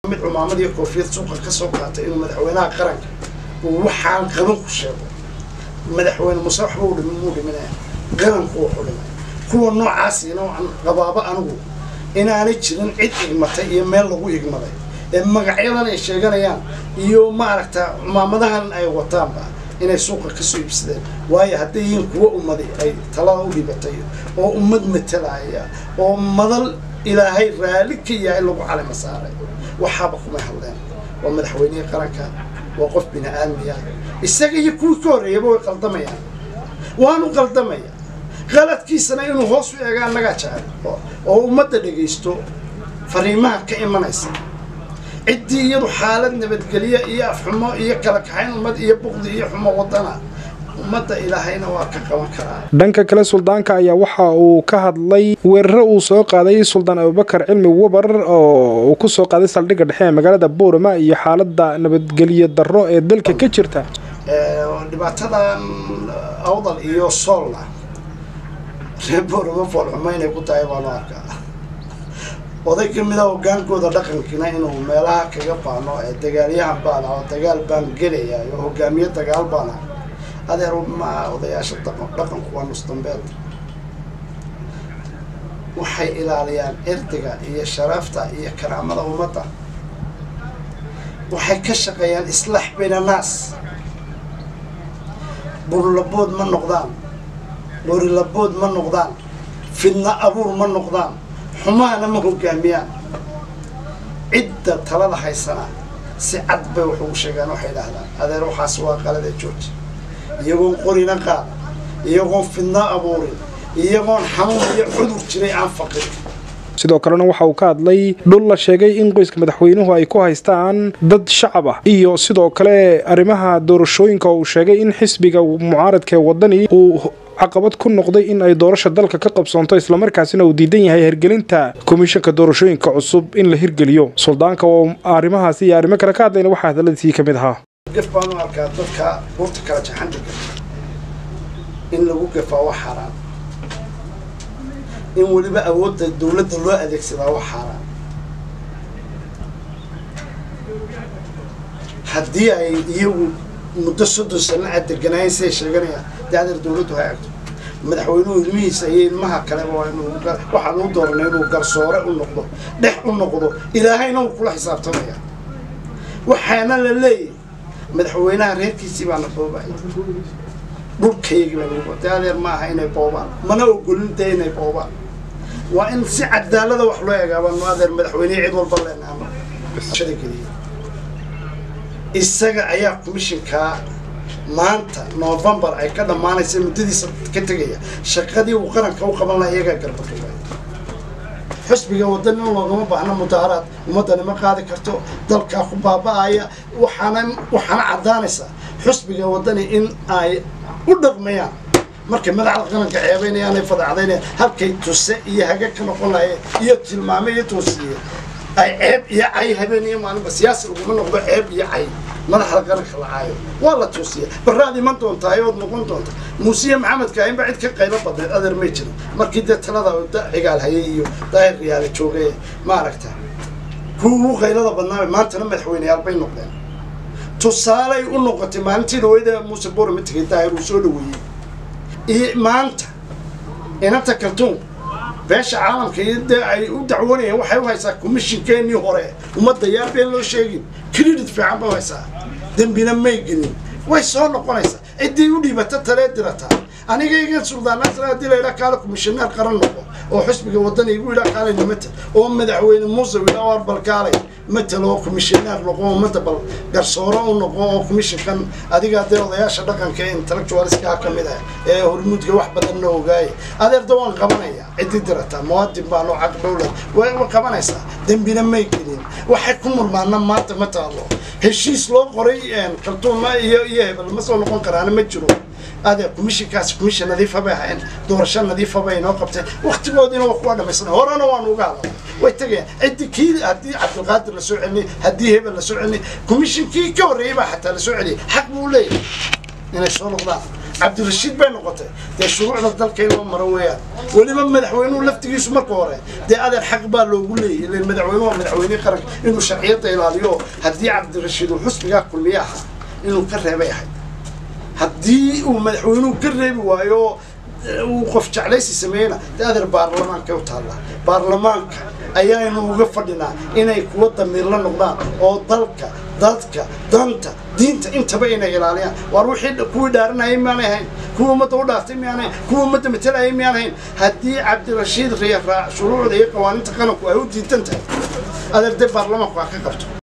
mid cumaamad iyo koofiyad suuqa ka soo qaatay inuu madaxweynaha qaranka uu waxaan qaban ku sheego madaxweyne muse waxba u dhimin muu dhiminaya qaranku wuxuu dhimay kuwa noocaasiina waxaan qabaabo anigu inaanay jirin cid igmatay iyo meel lagu igmaday ee magacyadan ay sheeganayaan iyo maaragta cumaamadahan ay wataanba inay suuqa ka soo iibsadeen waayo hadday yihiin kuwa ummadi ay talada u dhibatay oo ummad matalaya oo madal ilaahay raalli ka yahay lagu calima saaray waxaaba kumay hadleen waa madaxweynihii qaranka waa qof bini aadmiya isaga iyo kuwii ka horreeyaba way qaldamayaan waanu qaldamaya qaladkiisana inuu hoos u eega annagaa jecel oo ummadda dhegaysto fariimaha ka imanaysa ciddii iyadu xaalad nabadgelyo iyo afxumo iyo kala kaxayn ummad iyo buqdi iyo xumo wadana ummadda ilaahayna waa ka qaban karaa dhanka kale suldaanka ayaa waxa uu ka hadlay weeraro uu soo qaaday suldaan abubakar cilmi wabar oo uu ku soo qaaday saldhigga dhexe ee magaalada boorama iyo xaaladda nabadgelyo darro ee dalka ka jirta dhibaatadan awdal iyo soolna reer boorama foolxumo inay ku tahay baanu arkaa oday ka mid a hogaankooda dhaqankiina inuu meelaha kaga baano ee dagaalyahan baan ah oo dagaal baan gelaya oo hogaamiye dagaal baan ah adeer ma odayaasha dhaqanku waa nusdambeed waxay ilaaliyaan cirdiga iyo sharafta iyo karaamada ummadda waxay ka shaqeeyaan islaax bayna naas burlabood ma noqdaan qorilabood ma noqdaan fidna abuur ma noqdaan xumahana ma hogaamiyaan cidda talada haysana si cad bay wax ugu sheegaan waxay idhaahdaan adeer waxaas waa qalada jooji iyagoon qorina qaada iyagoon fidna abuurin iyagoon xanuun iyo cudur jiray aan faqin sidoo kalena waxa uu ka hadlay dhul la sheegay in qoyska madaxweynuhu ay ku haystaan dad shacab ah iyo sidoo kale arrimaha doorashooyinka uu sheegay in xisbiga mucaaradka ee wadani uu caqabad ku noqday in ay doorasha dalka ka qabsoonto islamarkaasina uu diidan yahay hirgelinta komishanka doorashooyinka cusub in la hirgeliyo suldaanka oo arrimahaasi iyo arrimo kale ka hadlayna waxaa hadaladiisii ka mid ahaa gaf baan u arkaa dadka buurta kala jaxan degan in lagu gafaa wax xaaraan in weliba awoodda dawladda loo adeegsadaa wax xaaraan haddii ay iyagu muddo soddon sano a deganaayeen siday sheeganayaan dee adeer dawladdu ha eegto madaxweynuhu ilmihiisa iyo ilmaha kaleba waa inuu waxaan u dooranay inuu garsoore u noqdo dhex u noqdo ilaahayna uu kula xisaabtamaya waxaana la leeyahay madaxweynaha reerkiisii baana boobaya dhulkaygii baa lagu dee adeer ma aha inay boobaan mana ogolin dee inay boobaan waa in si cadaalada wax loo eegaabaanu adeer madaxweynihii cid walba leenaano shada geliya isaga ayaa commishinkaa maanta novembar ay ka dhammaanaysa muddadiisa ka tegaya shaqadii uu qaranka u qaban laha iyagaa garbaduubay xusbiga wadani in loogama baahno mudaaraad ummaddani ma qaadi karto dalkaa ku baaba-aya waxaana waxaana caddaanaysaa xusbiga wadani in ay u dhaqmayaan markay madaxda qaranka ceebaynayaan ay fadacdaynayaan halkay tuse iyo haga ka noqon lahayeen iyo tilmaame iyo toosiye ay ceeb iyo cay habeen iyo maalinba siyaasi laguma noqdo ceeb iyo cay madaxda qaranka la caayo waa la toosiya baraad iman doontaa ood noqon doonta muusiye maxamedka inba cid ka qaylo badneed adeer may jirin markii dee talada cigaal hayay iyo daahir riyaale joogay maaragta kuwa ugu qaylada badnaa maantana madaxweyneyaal bay noqdeen tusaaley u noqotay maalintii dhaweyda muuse borama tegay daahir uu soo dhaweeyey iyo maanta inanta kaltuun beesha caalamka iyo dee ay u dacwoonayeen waxay u haysaa commishinkeenii hore ummadda yaa been loo sheegin credit fiican bay u haysaa dembina may gelin way soo noqonaysaa ciddii u dhiibata talee dirataa anigaygan suldaanaasna haddii layidhaa kaale commissioneer qaran noqo oo xusbiga wadani igu yidhaa kaalay nimatel oo madaxweyne muuse yidhaa war bal kaalay matel oo commissioneer noqo oo mata bal garsooro u noqo oo commissionkan adiga dee odayaasha dhaqanka ee intellectualiska ka mid ah ee hormuudka wax badanna ogaaya adeerda waan qabanaya ciddii dirataa muwaadin baan oo caq dowlad way qabanaysaa dembina may gelin waxay ku murmaana maanta ma taalo heshiis loo qoray kaltuuma iyo iyo hebel ma soo noqon karaana ma jiro adeer commissionkaasi commission nadiifa bay ahayn doorasho nadiifa bay inoo qabteen waktigoodiina waa kuwa dhamaysanay horena waanu uga hadlay way tegayaan ciddi kii haddii cabdilqaadir la soo celinay haddii hebel la soo celinay commissionkii ka horreeyey baa xataa la soo celiyay xaq buu leeyahay inay soo noqdaan cabdirashiid bay noqotay dee shuruucda dalka in loo maro weeyaan weliba madaxweynuhu laftigiisu marka hore dee adeer xaq baa loogu leeyay ilan madaxweynuhu waa madaxweynihii qaranka inuu sharciyadda ilaaliyo haddii cabdirashiid uu xusbigaa kulmiye ahaa inuu ka reebay ahayd haddii uu madaxweynuhu ka reebi waayo uu qof jeclaysi sameeyena dee adeer baarlamaanka u taallaa baarlamaanka ayaanu uga fadhinaa inay kuwa damiirla noqdaan oo dalka dadka danta diinta intaba inay ilaaliyaan waar wixii kuwii dhaaranayay miyaanay ahayn kuwa ummadda u dhaaftay miyaanay ahayn kuwa ummadda matalayay miyaan ahayn haddii cabdirashiid riya raac shuruucda iyo qawaaniinta qaranku ay u diidan tahay adeer dee baarlamaanku ha ka qabto